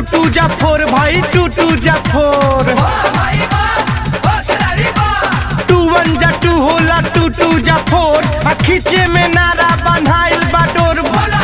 two जा फोर भाई two two जा फोर टू वन जा टू होला टू टू जा फोर आ खींचे में नारा बन्हाइल बा डोर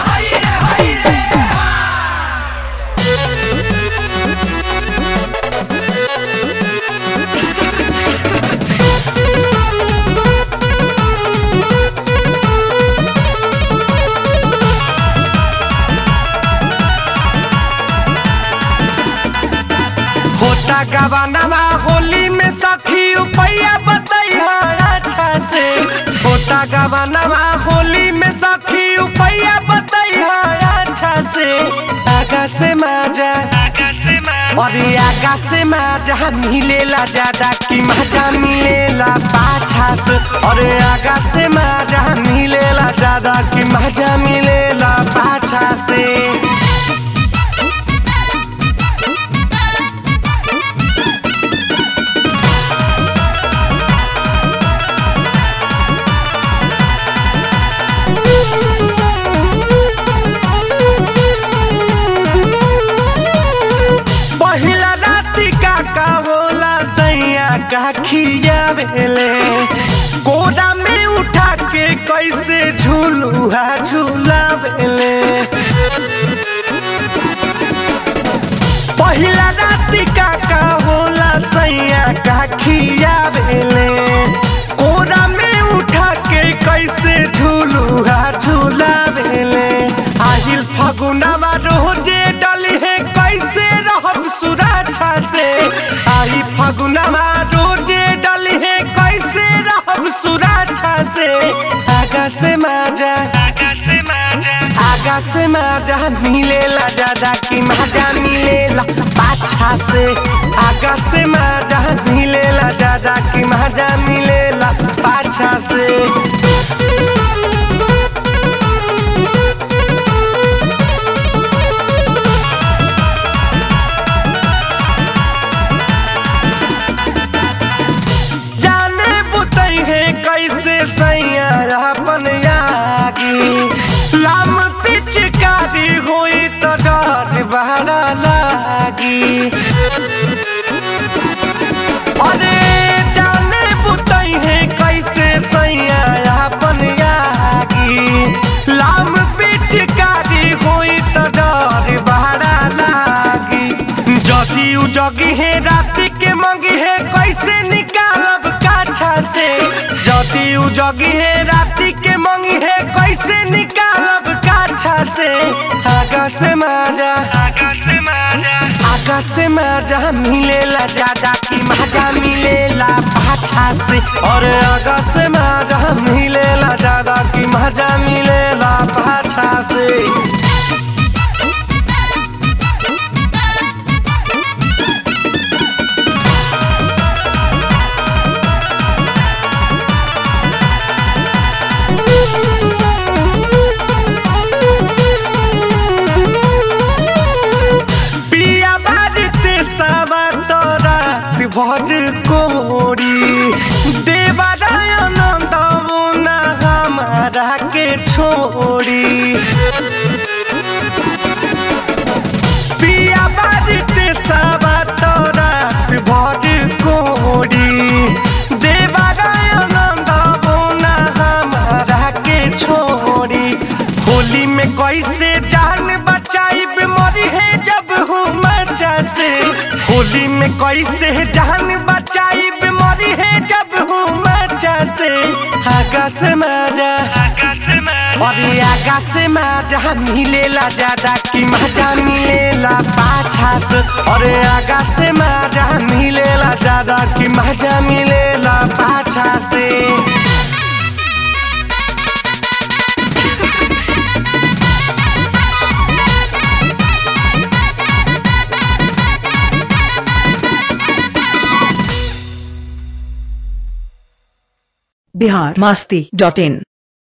होता गवानवा होली में सखी उपैया बतैया अच्छा से होता गवानवा होली में सखी उपैया बतैया अच्छा से आगा से माजा अरे आगा से माजा मिलेला ज्यादा की मजा मिलेला पाछा से अरे आगा से माजा मिलेला ज्यादा की मजा मिलेला पाछा से पहिला राती का का होला सैया का खियावेले कोरा में उठा के कैसे झूलुहा झूलावेले पहिला राती का का होला सैया का खियावेले कोरा में उठा के कैसे झूलुहा झूलावेले आहिल फगुनावा रोजे डली है कैसे रहब सुरक्षा से आई फगुनावा रोजे डली है कैसे रहब सुरक्षा से आगा से माजा आगा से माजा मिलेला ज्यादा की मजा मिलेला पाछा से आगा से माजा मिलेला ज्यादा की मजा मिलेला पाछा से जाने बुतई है कैसे सैया अपन यागी लाम पिचकारी होई तो डर बहरा लागी अरे जाने बुतई है कैसे सैया अपन यागी लाम पिचकारी होई तो डर बहरा लागी जदी उ जगी है राती के मंगी है कैसे निकालब काछा से जदी उ जगी है राती के मंगी है कैसे निकालब काछा से आगा से माजा आगा से मजा मिलेला ज्यादा की मजा मिलेला पाछा से और आगा से मजा मिलेला ज्यादा की मजा मिलेला पाछा से पिया बाजते सावा तोरा भर कोरी देवारायण दमुना हमारा के छोड़ी पिया बाजते सावा तोरा भर कोरी देवारायण दमुना हमारा के छोड़ी होली में कैसे जान बचाई बीमारी है जब हूँ मचा से होली में कैसे जान बचाई बीमारी है जब हूँ मचा से आगा से मारा अरे आगा से मजा मिलेला ज्यादा की मजा मिलेला पाछा से अरे आगा से मजा मिलेला ज्यादा की मजा मिलेला पाछा से बिहार मस्ती डॉट इन